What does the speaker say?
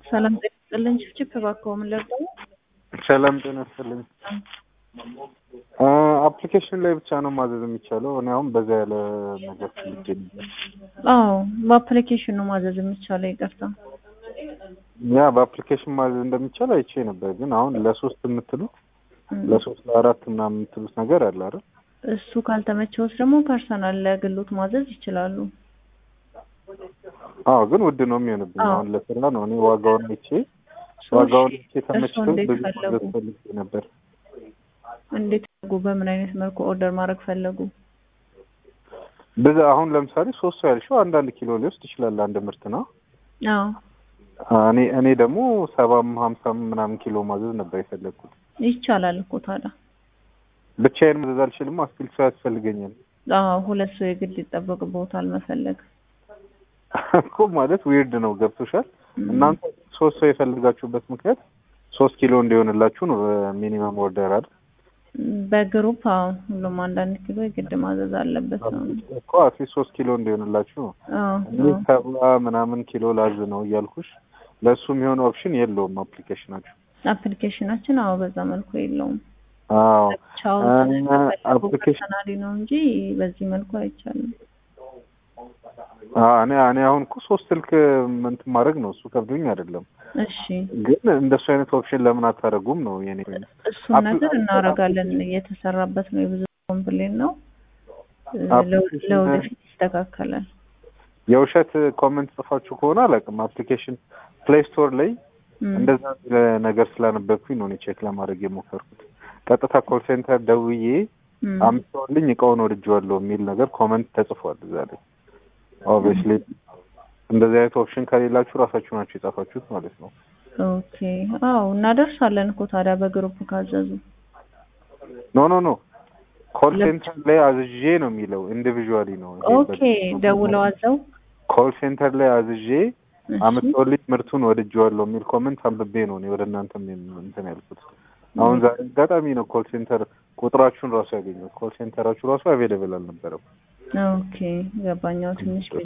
ሰላም ጤና ይስጥልኝ። ችፕ እባክዎ ምን ልርዳው? ሰላም ጤና ይስጥልኝ። አፕሊኬሽን ላይ ብቻ ነው ማዘዝ የሚቻለው። እኔ አሁን በዛ ያለ ነገር ፈልጌ ነበር። አዎ በአፕሊኬሽን ነው ማዘዝ የሚቻለው። ይቅርታ። ያ በአፕሊኬሽን ማዘዝ እንደሚቻል አይቼ ነበር፣ ግን አሁን ለሶስት የምትሉት ለሶስት ለአራት ምናምን የምትሉት ነገር አለ አይደል? እሱ ካልተመቸውስ ደግሞ ፐርሰናል ለግሎት ማዘዝ ይችላሉ። አዎ ግን ውድ ነው የሚሆንብኝ። አዎ። አሁን ለስራ ነው እኔ ዋጋውን አይቼ ዋጋውን አይቼ እርስዎ ተመችቶኝ እንዴት ብዙ ፈለጉ? ማዘዝ ፈልጌ ነበር። እንዴት ፈለጉ? በምን አይነት መልኩ ኦርደር ማድረግ ፈለጉ? ብዙ አሁን ለምሳሌ ሶስት ሰው ያልሽው አንዳንድ ኪሎ ሊወስድ ይችላል አንድ ምርት ነው። አዎ እኔ እኔ ደግሞ ሰባም ሀምሳም ምናምን ኪሎ ማዘዝ ነበር የፈለግኩት። ይቻላል እኮ ታዲያ። ብቻዬን ማዘዝ አልችልም። አስኪል ሰው ያስፈልገኛል አዎ ሁለት ሰው የግድ ይጠበቅብዎታል መፈለግ። እኮ ማለት ዊርድ ነው። ገብቶሻል? ም፣ እናንተ ሶስት ሰው የፈለጋችሁበት ምክንያት ሶስት ኪሎ እንዲሆንላችሁ ነው ሚኒመም ኦርደር አይደል? በግሩፕ አዎ ሁሉም አንዳንድ ኪሎ የግድ ማዘዝ አለበት ነው። እኮ አትሊስት ሶስት ኪሎ እንዲሆንላችሁ ነው። አዎ እኔ ሰባ ምናምን ኪሎ ላዝ ነው እያልኩሽ። ለእሱ የሚሆን ኦፕሽን የለውም አፕሊኬሽናችሁ። አፕሊኬሽናችን አዎ በዛ መልኩ የለውም። አዎ ቻው እና አፕሊኬሽን ፐርሰናሊ ነው እንጂ በዚህ መልኩ አይቻልም። አዎ እኔ እኔ አሁን እኮ ሶስት ስልክ እንትን ማድረግ ነው እሱ ከብዶኝ አይደለም፣ እሺ ግን እንደሱ አይነት ኦፕሽን ለምን አታደርጉም ነው የኔ እሱን ነገር እናደርጋለን። እየተሰራበት ነው። የብዙ ኮምፕሌን ነው። አፕሊኬሽን- ለወደፊት ይስተካከላል። የውሸት ኮመንት ጽፋችሁ ከሆነ አላውቅም። አፕሊኬሽን ፕሌይ ስቶር ላይ ም፣ እንደዛ የሚል ነገር ስላነበብኩኝ ነው እኔ ቼክ ለማድረግ የሞከርኩት። ቀጥታ ኮል ሴንተር ደውዬ ም፣ አምጥተውልኝ እቃውን ወድጄዋለሁ የሚል ነገር ኮመንት ተጽፏል እዛ ላይ። ኦብቪየስሊ እንደዚህ አይነት ኦፕሽን ከሌላችሁ ራሳችሁ ናችሁ የጻፋችሁት ማለት ነው። ኦኬ አዎ እናደርሳለን እኮ ታዲያ በግሩፕ ካዘዙ። ኖ ኖ ኖ ኮል ለብቻ- ሴንተር ላይ አዝዤ ነው የሚለው ኢንዲቪዥዋሊ ነው። ይሄ ኦኬ ደውለው አዘው ኮል ሴንተር ላይ አዝዤ እሺ፣ አምጥተውልኝ ምርቱን ወድጄዋለሁ የሚል ኮመንት አንብቤ ነው እኔ ወደ እናንተም እንትን ያልኩት። አሁን ዛሬ አጋጣሚ ነው ኮል ሴንተር ቁጥራችሁን ራሱ ያገኘሁት። ኮል ሴንተራችሁ ራሱ አቬለብል አልነበረም። ኦኬ ገባኛው ትንሽ